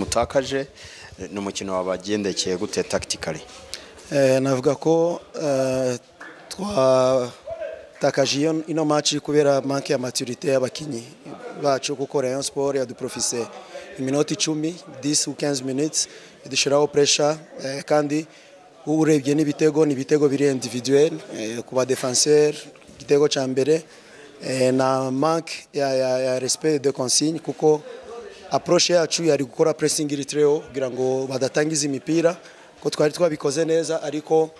utakaje ni umukino wabagendekeye gute takitikari navuga ko twatakaje ino maci kubera manke ya maturite y'abakinnyi bacu kuko rayon siporo yaduporofise iminota icumi disi kenzi miniti idushyiraho puresha kandi urebye n'ibitego ni ibitego biri individuweri ku badefanseri igitego cya mbere na manke ya resipe de konsinyi kuko aporoshe yacu yari gukora puresingi iritireho kugira ngo badatangiza imipira ko twari twabikoze neza ariko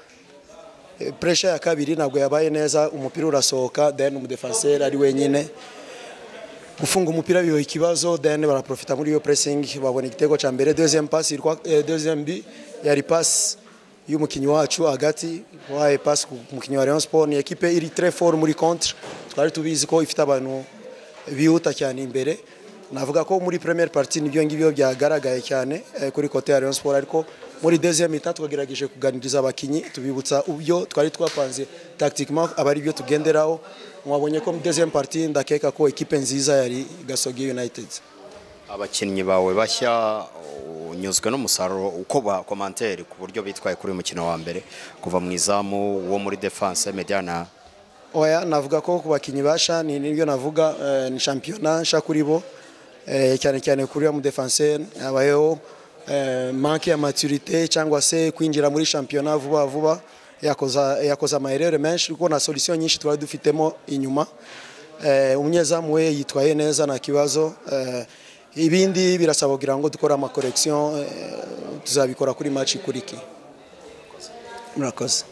puresha ya kabiri ntabwo yabaye neza umupira urasohoka deni umudefanseri ari wenyine gufunga umupira biba ikibazo deni baraprofita muri iyo puresingi babona igitego cya mbere dezemu pasi dezemu bi yari pasi y'umukinnyi wacu hagati wahaye pasi ku mukinnyi wa Rayon Sport ni ekipe iri tre fort muri contre twari tubizi ko ifite abantu bihuta cyane imbere navuga ko muri premier party nibyo ngibyo byagaragaye cyane kuri kote ya Rayon Sport ariko muri deuxième état twagerageje kuganiriza abakinyi tubibutsa ubyo twari twapanze tactiquement abari byo tugenderaho mwabonye ko mu deuxième party ndakeka ko ekipe nziza yari Gasogi United abakinnyi bawe bashya unyuzwe n'umusaruro uko ba komanteri ku buryo bitwaye kuri uyu mukino wa mbere kuva mu izamu wo muri defense mediana oya navuga ko ku bakinnyi basha ni nibyo navuga ni shampiyona nsha kuri bo cyane cyane kuri mu defense habayeho manke ya maturite cyangwa se kwinjira muri shampiyona vuba vuba yakoze amaherere menshi kuko na solisiyo nyinshi twari dufitemo inyuma umunyezamu we yitwaye neza nta kibazo ibindi birasaba kugira ngo dukore amakorekisiyo tuzabikora kuri maci ikuriki murakoze